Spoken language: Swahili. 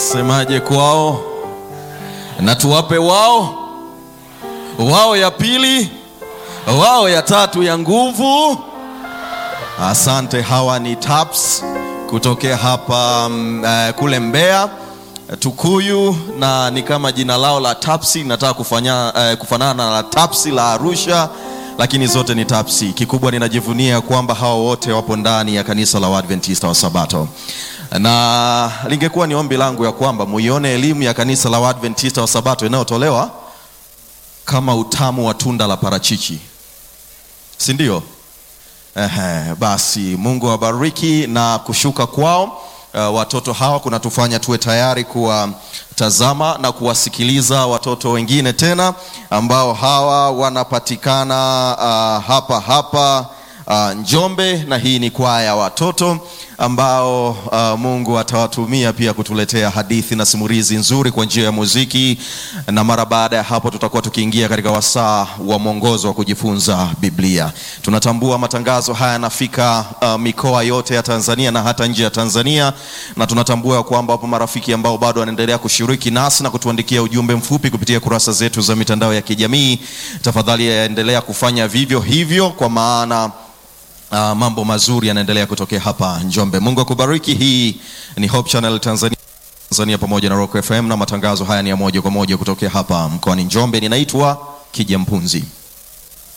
Semaje kwao? Na tuwape wao wao ya pili, wao ya tatu ya nguvu. Asante. Hawa ni TAPS kutokea hapa mm, eh, kule Mbeya Tukuyu, na ni kama jina lao la TAPSI nataka kufanya, eh, kufanana na la TAPSI la Arusha, lakini zote ni TAPSI. Kikubwa ninajivunia kwamba hawa wote wapo ndani ya kanisa la Waadventista wa Sabato, na lingekuwa ni ombi langu ya kwamba muione elimu ya kanisa la Waadventista wa Sabato inayotolewa kama utamu wa tunda la parachichi, si ndio? Ehe, basi Mungu awabariki na kushuka kwao uh, watoto hawa kunatufanya tuwe tayari kuwatazama na kuwasikiliza watoto wengine tena ambao hawa wanapatikana uh, hapa hapa uh, Njombe, na hii ni kwaya ya watoto ambao uh, Mungu atawatumia pia kutuletea hadithi na simulizi nzuri kwa njia ya muziki, na mara baada ya hapo tutakuwa tukiingia katika wasaa wa mwongozo wa kujifunza Biblia. Tunatambua matangazo haya yanafika uh, mikoa yote ya Tanzania na hata nje ya Tanzania, na tunatambua ya kwamba wapo marafiki ambao bado wanaendelea kushiriki nasi na kutuandikia ujumbe mfupi kupitia kurasa zetu za mitandao ya kijamii. Tafadhali yaendelea kufanya vivyo hivyo kwa maana Uh, mambo mazuri yanaendelea kutokea hapa Njombe. Mungu akubariki. Hii ni Hope Channel Tanzania, Tanzania pamoja na Rock FM na matangazo haya ni ya moja kwa moja kutokea hapa mkoani Njombe. Ninaitwa Kija Mpunzi.